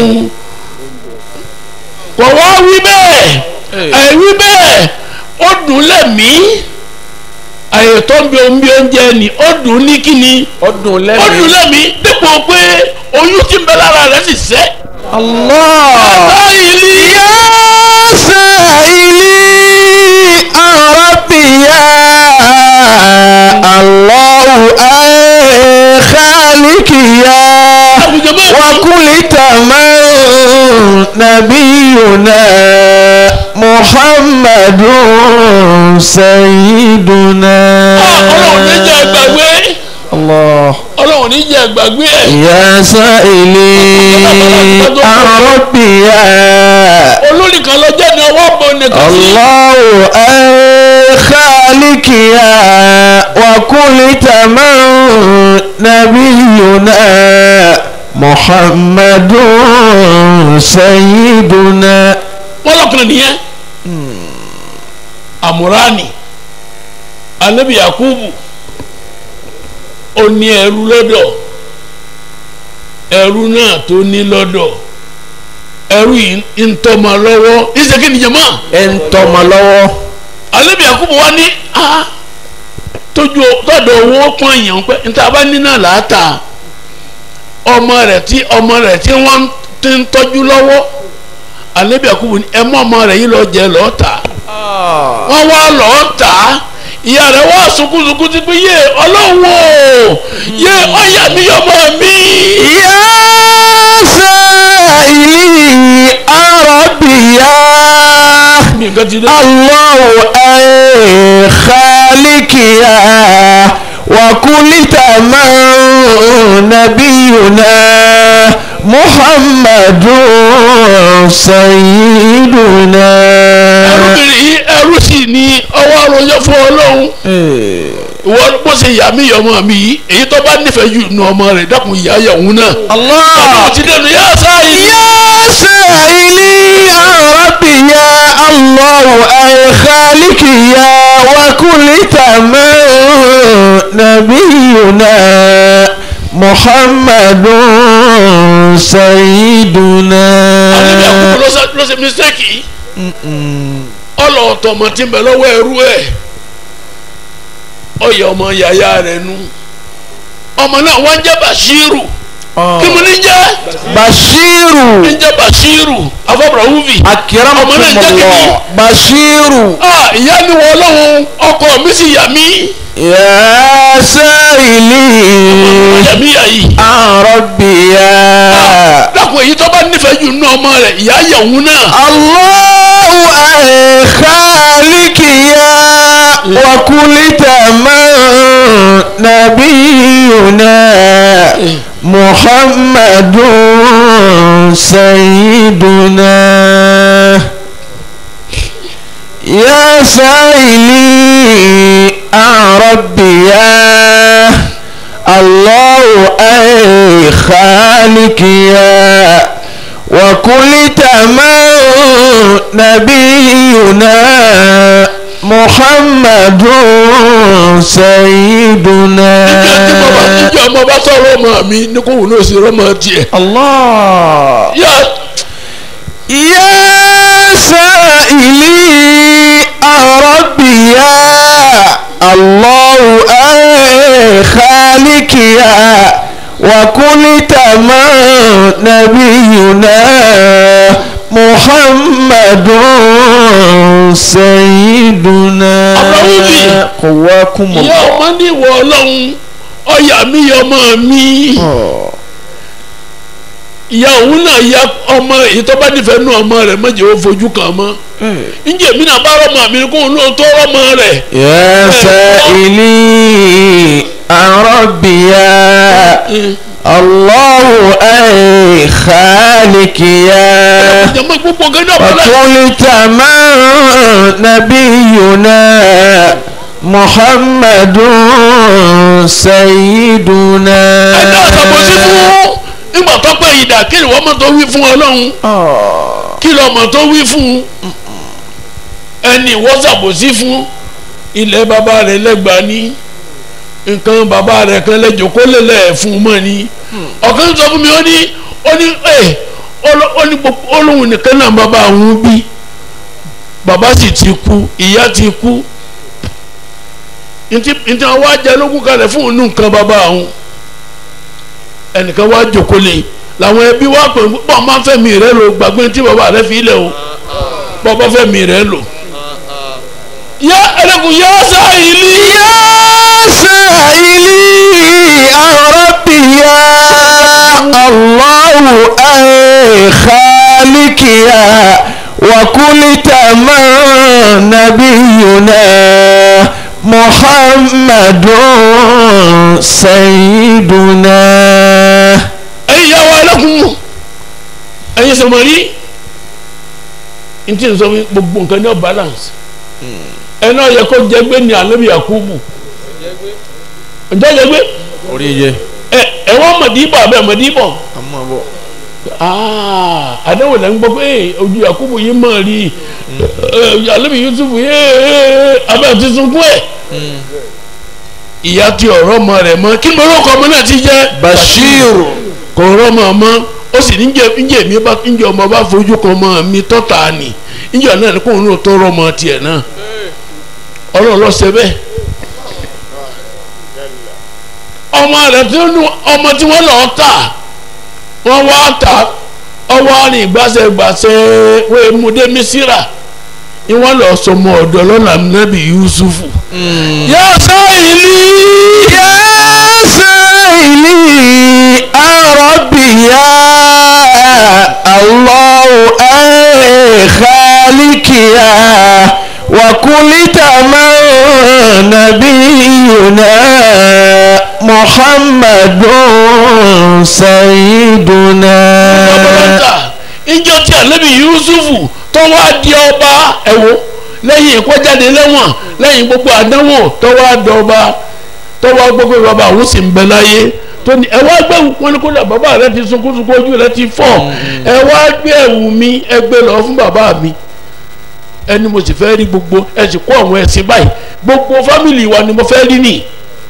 kò wá wí bẹ́ẹ̀ ẹ wí bẹ́ẹ̀ ó dùn lẹ́mìí àyè tó ń bí omi bí oúnjẹ ni ó dùn ní kíni ọdún ó lẹ́mìí. dùn lẹ́mìí dípò pé oyún tí ń bẹ lára rẹ̀ sì sẹ́. الله báyìí يا سائلي ربي يا الله أي خالق يا àwùjọ bẹ́ẹ̀ وكل تمام نبينا محمد سيدنا ọlọ́run ní jẹ́ gbàgbé الله ọlọ́run ní jẹ́ gbàgbé ẹ̀ يا سائلي ربي يا olórí kan lọ jẹ́ ní ọwọ́ bọ̀ nìkan sí. الله أي خالق يا وكل تمام نبينا محمد سيدنا wọ́n lọ́kùnrin nìyẹn àmúránì anabi yakubu ó ní ẹrú lọ́dọ̀ ẹrú náà tó ní lọ́dọ̀ ẹrú yìí ń tọ́mọ lọ́wọ́ ìṣèké nìjẹ̀mọ́ ẹ̀ńtọ́mọ lọ́wọ́ anabi yakubu wa ní a tójú tọ́dọ̀ owó pọ́n èèyàn pé níta bá ní náà láàtà ọmọ rẹ̀ tí ọmọ rẹ̀ tí wọ́n ti ń tọ́jú lọ́wọ́ anabi yakubu ní ẹ mọ́ ọmọ rẹ̀ yìí lọ jẹ lọ́ọ́ tà wọ́n wá lọ́ọ́ tà á ìyá rẹ̀ wá sunkúnsunkún ti pé yé ọlọ́run o yé ọ̀yà mi ọmọ mi. يا سائلي ربي يا mi nǹkan ti dé. الله أي خالق يا وكل تمام نبينا محمد سيدنا ẹrúbìnrin yìí ẹrú sì ni ọwọ́ àròjọ fún ọlọ́run ìwọ bó ṣe yà mí ọmọ mi yìí èyí tó bá nífẹ̀ẹ́ jù nù ọmọ rẹ̀ dákun ìyá yà òun náà. الله ọlọ́run ti dẹnu yá sáyé. يا سائلي يا ربي يا الله أي خالق يا وكل تمام نبينا محمد سيدنا àníbi àkókò ló ṣe- ló ṣe mistake yìí. ọlọ́ọ̀tọ̀ ọmọ tí ń bẹ lọ́wọ́ ẹrú ẹ̀ ọyẹ ọmọ yàyà rẹ̀ nu ọmọ náà wọ́n ń jẹ́ Bashiru kí mo ní jẹ́ بشير ní jẹ́ Bashiru afọ́bùrọ̀ wúvi أكرمكم ọmọ náà ń jẹ́ kí ni الله بشير ah ìyá mi wọ ọlọ́run ọkọ mi sì yà mí يا سائلي yà mí yà yìí عن ربي يا dákun èyí tó bá nífẹ̀ẹ́ jù nínú ọmọ rẹ̀ ìyá yà òun náà الله أي خالق يا وكل تمام نبينا محمد سيدنا يا سائلي عن ربي يا الله أي خالق يا وكل تمام نبينا محمد سيدنا ìjọ ọmọ bá sọ̀rọ̀ ọmọ mi ní kò wù ní òsì rọ́mọ tiẹ̀. الله yá يا سائلي ربي يا الله أي خالق يا وكل تمام نبينا محمد سيدنا أبراهيم. قواكم ìyá الله ọmọ ní ìwọ ọlọ́run ọyà mi yọ ọmọ mi. آه. ìyá òun náà ya ọmọ èyí tó bá nífẹ̀ẹ́ nú ọmọ rẹ̀ mọ̀jẹ̀ ó fojú kàn mọ́. ǹjẹ́ èmi náà bá rọ́mọ mi kó òun náà tó rọ́mọ rẹ̀. يا سائلي عن ربي يا الله أي خالق يا jẹ́mọ́ gbogbo gẹ́gẹ́ ọ̀pọ̀lọpọ̀ وكل تمام نبينا محمد سيدنا ẹ̀dá àtàbọ̀sí fún nígbà tó pẹ́ ìdá kí ni wọ́n mọ̀ tó wí fún ọlọ́run آه. kí lọ́ mọ̀ tó wí fún ẹni wọ́n ṣàbòsí fún ilẹ̀ bàbá rẹ̀ lẹ́gbàá ní nǹkan bàbá rẹ̀ kan lẹ́jọ́ kó lè lẹ̀ fún mọ́ ni ọ̀kan sọ fún mi ó ní ó ní ẹ̀ ó ní gbogbo olóhùn nìkan náà bàbá òun bí bàbá sì ti kú ìyá ti kú ntí ntí wọn wá jẹ lógún kalẹ̀ fún òun nǹkan bàbá òun ẹnìkan wá jókòó lé làwọn ẹbí wá pè bọ́ọ̀ máa fẹ́ mi rẹ lò gbàgbé tí bàbá rẹ fi lẹ̀ o bọ́ọ̀ bá fẹ́ mi rẹ lò. yá ẹlẹ́kùn yá sáyìlì. يا سائلي عن ربي يا الله أي خالق يا وكل تمام نبينا محمد سيدنا ẹ̀yin yà wá ẹlẹ́kùn ẹ̀yin sọmọrí ntí nsọ fún gbogbo nǹkan ní ọ balance ẹ náà yẹ kó jẹgbé ní alẹ́bí yakubu ǹjẹ́ jẹgbé orí yẹ ẹ ẹ wọ́n mọ̀dìbọ̀ abẹ́ mọ̀dìbọ̀ àmọ́ bọ̀ aa àdéhùn lẹ́ ń gbọ́ pé ojú yakubu yìí mọ̀ rí ẹ alẹ́bí yusuf yìí abẹ́ ti sunkún ẹ̀ ìyá ti ọ̀rọ̀ ọmọ rẹ̀ mọ́ kí lórókọ ọmọ náà ti jẹ́ Bashir kò rọ́mọ mọ́ ó sì ní njẹ́ mi bá njẹ́ ọmọ bá fojú kan ọmọ mi tọ́ta ni njẹ́ náà ni kóun náà tó rọ́mọ tiẹ̀ náà ọlọ́run ló ṣe bẹ́ẹ̀ ọmọ rẹ̀ tí ó nu ọmọ tí wọ́n lọ́ọ́ tà wọ́n wá tà ọwọ́ ní gbàṣẹ́gbàṣẹ́ wọ́n mú dé mísírà ni wọ́n lọ́ọ́ sọmọ ọ̀dọ́ lọ́nà nàbì yusufu. yá sáyìlì. يا سائلي عن ربي يا الله أي خالق يا وكل تمام نبينا محمد سيدنا ọmọlọ́ta ìjọ tí ànábì yusufu tó wá di ọba ẹ̀wọ̀ lẹ́yìn ìkọ́jáde lẹ́wọ̀n lẹ́yìn gbogbo àdánwò tó wá di ọba tó wá gbogbo bàbá àwọn sì ń bẹ láyé tó ní ẹ wá gbé wọn ní kódà bàbá rẹ ti sunkún sunkún ojú rẹ ti fọ́ ẹ wá gbé ẹ̀wù mi ẹ gbé lọ fún bàbá mi ẹni mo sì fẹ́ rí gbogbo ẹ sì kó àwọn ẹ̀sìn báyìí gbogbo fámìlì wa ni mo fẹ́ rí nìyí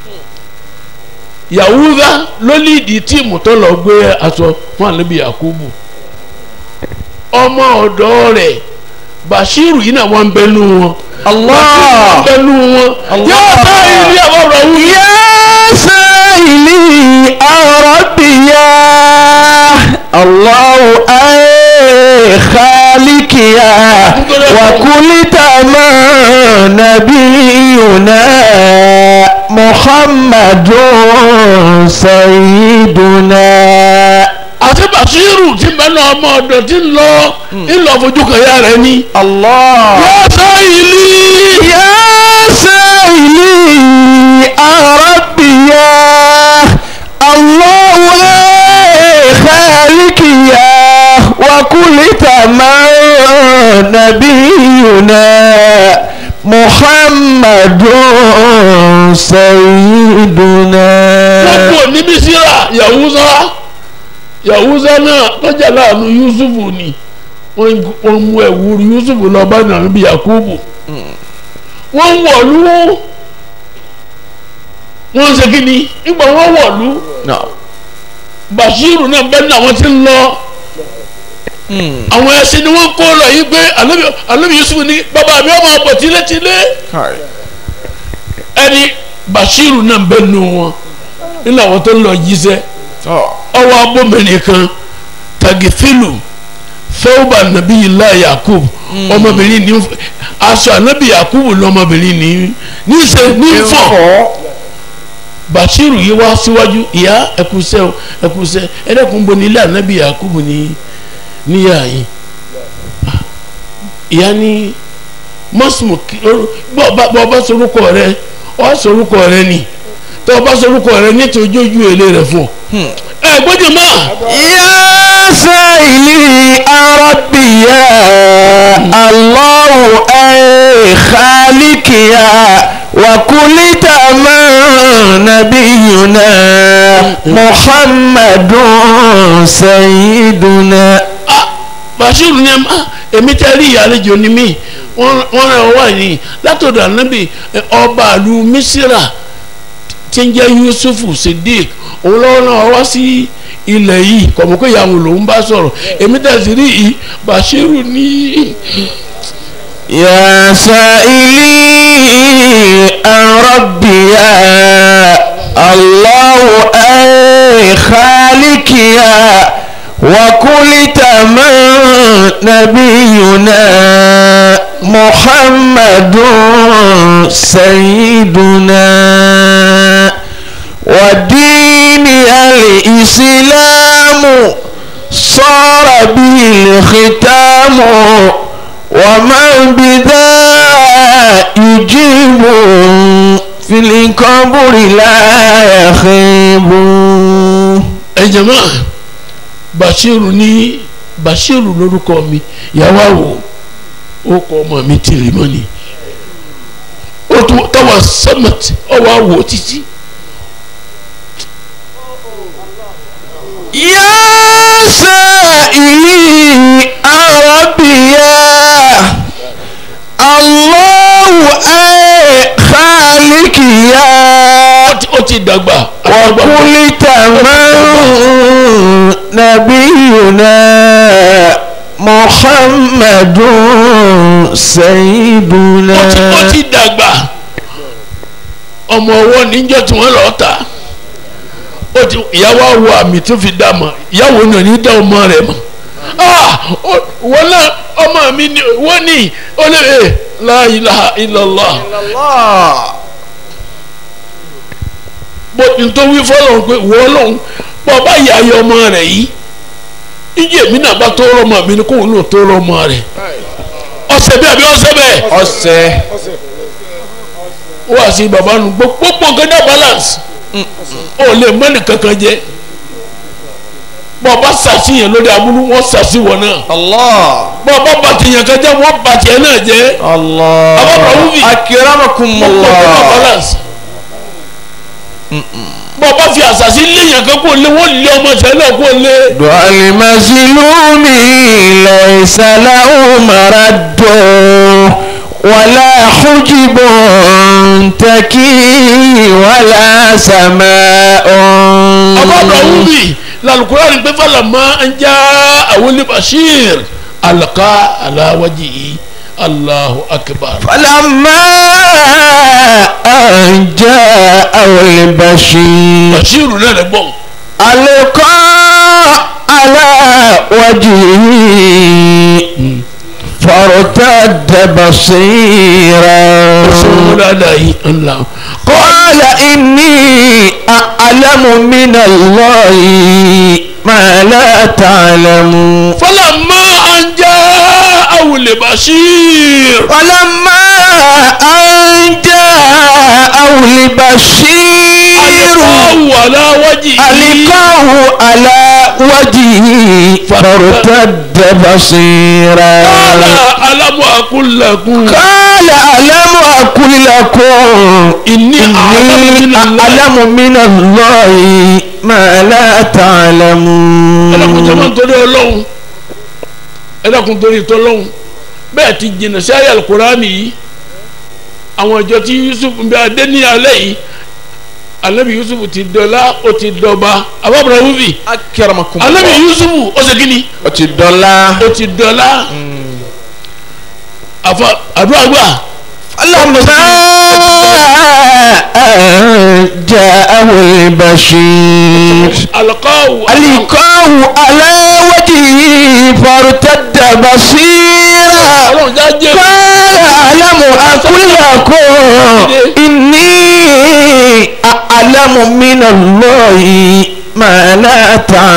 yahuda ló líìdì tíìmù tó lọ gbé aṣọ fún àlebi yakubu ọmọ ọ̀dọ̀ rẹ̀ bashiru yìí náà wọ́n ń bẹnu wọn Allah. wọ́n ń bẹnu wọn Allah. yóò bá ilé ọ̀rọ̀ wù. يا سائلي عن ربي يا الله أي خالق يا وكل تمام نبينا محمد سيدنا àti bashiru ti bẹnu ọmọ ọ̀dọ̀ tí ń lọ ńlọ fojú kan ya rẹ̀ ni. الله yóò sọ ìlú. يا سائلي عن ربي يا الله أي خالق يا وكل تمام نبينا محمد سيدنا wọ́n kò ní mísírà yahuza yahuza náà tọ́jà láàánú yusufu ni wọ́n wọ́n mú ẹ̀wúrú yusufu lọ bá nàbí yakubu wọ́n wọ̀lú wọ́n ṣe kí ni nígbà wọ́n wọ̀lú نعم bashiru náà bẹ́ẹ̀ ni àwọn ti ń lọ àwọn ẹṣin ni wọ́n kó lọ yìí pé Ànábì- Ànábì yusufu ní bàbá mi ọmọ ọ̀pọ̀ tilétilé هاي ẹni bashiru náà bẹ́ẹ̀ nù wọn nínú àwọn tó ń lọ jíṣẹ́ ọwọ́ abómìnrin kan tagifilu fẹ́wọ́bà nàbí ilá yakub ọmọbìnrin ní aṣọ ànábì yakub lọmọbìnrin ní níṣẹ nífọ bashiru yìí wá síwájú ìyá ẹkùsẹ o ẹkùsẹ ẹdẹkùn bo ní ilé ànábì yakub ní níyà yìí ìyá ní mọ́sùmù bọ́ ọba sorúkọ rẹ ọ sorúkọ rẹ ni tọ́ ọba sorúkọ rẹ nítorí ojú èlé rẹ fún ọ ẹ gbọ́dọ̀ máa. يا سائلي ربي يا الله أي خالق يا وكل تمام نبينا محمد سيدنا ah bashiru ni ah èmi tẹ́ rí ìyàlejò ni mí wọ́n wọ́n rẹ̀ wá ní látọ̀dọ̀ ànábì eh, ọba àlù mísírà tí ń jẹ́ yusufu sidik òun lọ́wọ́ náà wá sí ilẹ̀ yìí kọ̀mọ́ pé ìyàwó lòún bá sọ̀rọ̀ èmi tẹ́ sí rí yìí bashiru ní يا سائلي عن ربي يا الله أي خالق يا وكل تمام نبينا محمد سيدنا ودين الإسلام صار به الختام ومن بذا يجيب في القبر لا يخيب ẹ jàmáà bashiru ní bashiru lórúkọ mi ìyàwó àwò ó kọ ọmọ mi tìrì mọ́ ni ó tún tọwọ́ sẹ́mẹ̀tì ọwọ́ àwò títí. يا سائلي ربي يا الله أي خالق يا ó ti- ó ti dàgbà. وكل تمام نبينا محمد سيدنا ó ti ó ti dàgbà ọmọ ọwọ́ níjọ́ tí wọ́n lọ́ọ́ ta ó ti ìyàwó àwọ̀ àmì tó fi dá mọ̀ ìyàwó náà ní dá ọmọ rẹ̀ mọ̀ ah ó- wọ́n náà ọmọ mi ni wọ́n ní ó lè ẹ̀ la ilaha illallah bó nítorí fọlọ́n pé wọ́n lọ́n bọ́ bá yà ayé ọmọ rẹ̀ yìí ìjì èmi náà bá tó rọmọ mi ni kóun náà tó rọmọ rẹ̀ ọ̀sẹ̀ bí àbí ọ̀sẹ̀ bẹ́ẹ̀ ọsẹ wá sí baba nu gbogbo nǹkan dá balance ó lè mọ́nì kankan jẹ bọ́ ọba sàṣìyàn lórí amúlú wọ́n sàṣì wọ̀ náà allah bọ́ ọba bàtìyàn kan jẹ́ wọ́n bàtìyàn náà jẹ́ allah Ababa Wumi. gbogbo nǹkan dá akiramakumullah balance bọ́ ọba fi àṣàṣì léyàn kan kó lé wọ́n lé ọmọ sẹ́lẹ̀ kó lé دعاء المظلوم ليس له مرد ولا حجب تكي ولا سماء Ababa Wumi lalukurani pé falama ń já àwọn olè bashir alaka alawaji Allahu akbar. فلما أن جاء البشير bashiru náà lè gbọ́n. ألقى على وجهه فارتد بصيرا sọ́wọ́n dáadáa yìí ńlá. قال إني أعلم من الله ما لا تعلمون فلما أن جاءه البشير ولما أن جاءه البشير ألقاه على وجهه ألقاه على وجهه فارتد بصيرا قال ألم أقل لكم قال قال ألم أقل لكم ìní إني أعلم من الله ما لا تعلمون ẹlẹ́kùn tó máa ń torí ọlọ́run ẹlẹ́kùn torí tọ́lọ́run bẹ́ẹ̀ ti jìnnà sí ayé alukurani yìí àwọn ìjọ tí Yusuf ń bẹ adé ní alẹ́ yìí anabi Yusuf ti dọ́lá ó ti dọ́ba abábọ̀rọ̀ wúbi أكرمكم anabi الله Yusuf ó ṣe kíni ọtí dọ́là. ó ti dọ́lá àfa àdúrà gbà لما جاءه البشير alqaw ألقاه على وجهه فارتد بصيرا ọlọ́run já jẹ́ قال ألم أقل لكم إني أعلم من الله ما لا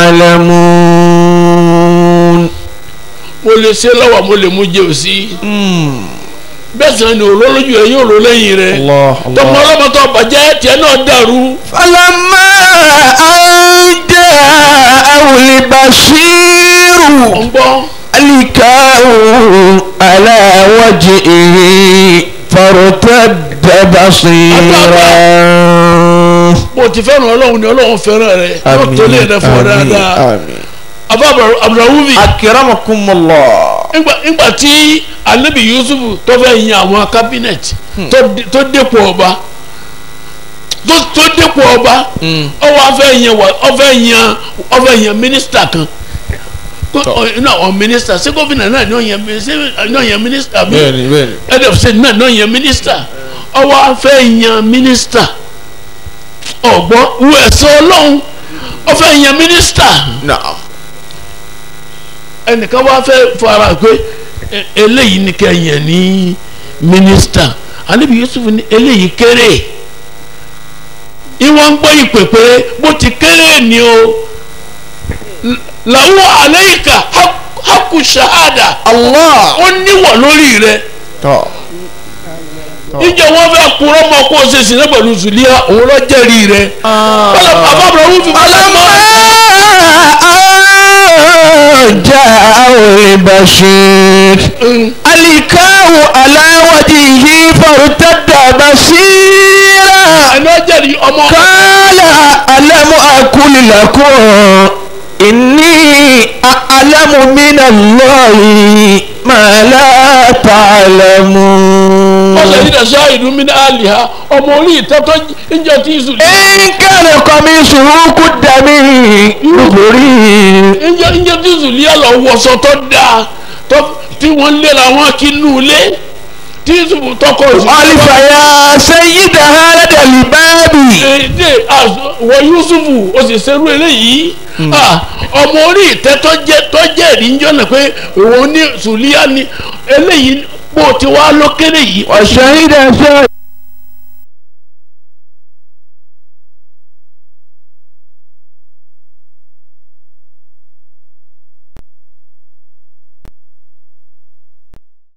تعلمون mo lè ṣe lọ́wọ́ mo lè mú jẹ́ òsì bẹ́ẹ̀ sàn ni olólójú ẹ yóò lò lẹ́yìn rẹ̀ الله tọmọ ọlọ́mọ tó bàjẹ́ tiẹ̀ náà dàrú فلما أن جاءه البشير ọ̀ngbọ́n ألقاه على وجهه فارتد بصيرا bó ti fẹ́ràn ọlọ́run ni ọlọ́run fẹ́ràn rẹ̀ yóò tó lé rẹ̀ fún ọ dáadáa آمين afa abdulrahman أكرمكم الله ńgbà tí anabi yusuf tó fẹ́ yan àwọn cabinet tó- tó dépò ọba tó- tó dépò ọba ọwọ́ afẹ́ yan wà ọfẹ́ yan ọfẹ́ yan mínísítà kan Kó- ọ- inú àwọn mínísítà ṣé gómìnà náà ni ó yan mi- ṣé náà yan mínísítà mi بيني بيني head of state náà náà yan mínísítà ọwọ́ afẹ́ yan mínísítà ọ̀gbọ́n wo ẹ̀sọ́ ọlọ́run ọfẹ́ yan mínísítà نعم ẹnìkan wá fẹ́ fara pé e- eléyìí ni kẹ́yìn ní mínísítà anabi yusuf ní eléyìí kéré ìwọ̀n ń gbọ́ ìpè pé bó ti kéré ni o L- làwọn àlẹ́yìká haku ṣahada الله ó níwọ̀ lórí rẹ̀ طب ìjọ wọn fẹ́ kúrọ́ mọ́ kó o ṣe sí náà pẹ̀lú zulia òun lọ jẹ́rìí rẹ̀ bọ́lá bàbá àbúrò wù fi bọ́lá mọ́ فلما جاءه البشير ألقاه على وجهه فارتد بصيرا ẹni ọ jẹ́rìí ọmọ قال ألم أقل لكم إني أعلم من الله ما لا تعلمون ọsẹ yìí dẹ sọ ìdúmí ní àlìhà ọmọ orí ìtọ́tọ́ ìjọ tí ìsù إن كان قميصه قد من دبر ìjọ ìjọ tí ìsù lé lọ wọṣọ tó dáa tó tí wọ́n léra wọn kí nù lé tí ìsù tọkọ ìsù. ألف يا سيد هذا الباب èdè wọ yusufu o sì ṣerú eléyìí Ah, ọmọ orí ìtẹ́ tó jẹ́ tó jẹ́ ìrìnjọ́ náà pé òun ní sùlíà ni eléyìí bó ti wá lókèrè yìí وشهد شاهد